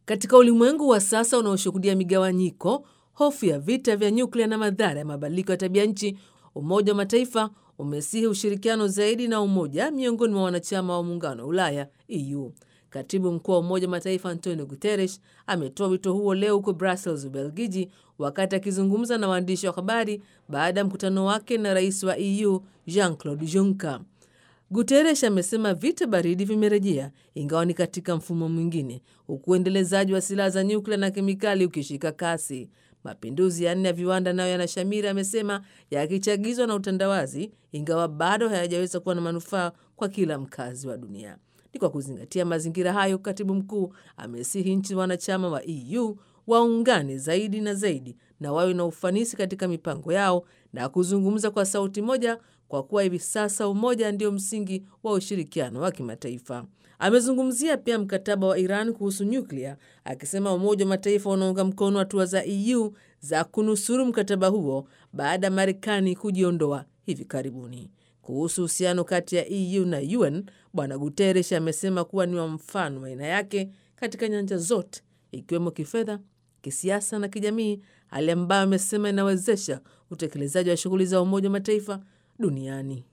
Katika ulimwengu wa sasa unaoshuhudia migawanyiko, hofu ya vita vya nyuklia na madhara ya mabadiliko ya tabia nchi, Umoja wa Mataifa umesihi ushirikiano zaidi na umoja miongoni mwa wanachama wa muungano wa Ulaya EU. Katibu mkuu wa Umoja wa Mataifa Antonio Guterres ametoa wito huo leo huko Brussels, Ubelgiji, wakati akizungumza na waandishi wa habari baada ya mkutano wake na rais wa EU Jean Claude Juncker. Guterres amesema vita baridi vimerejea, ingawa ni katika mfumo mwingine, huku uendelezaji wa silaha za nyuklia na kemikali ukishika kasi. Mapinduzi ya nne ya viwanda nayo yanashamiri, amesema, yakichagizwa na utandawazi, ingawa bado hayajaweza kuwa na manufaa kwa kila mkazi wa dunia. Ni kwa kuzingatia mazingira hayo, katibu mkuu amesihi nchi wanachama wa EU waungane zaidi na zaidi na wawe na ufanisi katika mipango yao na kuzungumza kwa sauti moja, kwa kuwa hivi sasa umoja ndio msingi wa ushirikiano wa kimataifa. Amezungumzia pia mkataba wa Iran kuhusu nyuklia, akisema Umoja wa Mataifa unaunga mkono hatua za EU za kunusuru mkataba huo baada ya Marekani kujiondoa hivi karibuni. Kuhusu uhusiano kati ya EU na UN, Bwana Guterres amesema kuwa ni wa mfano wa aina yake katika nyanja zote, ikiwemo kifedha, kisiasa na kijamii, hali ambayo amesema inawezesha utekelezaji wa shughuli za Umoja wa Mataifa duniani.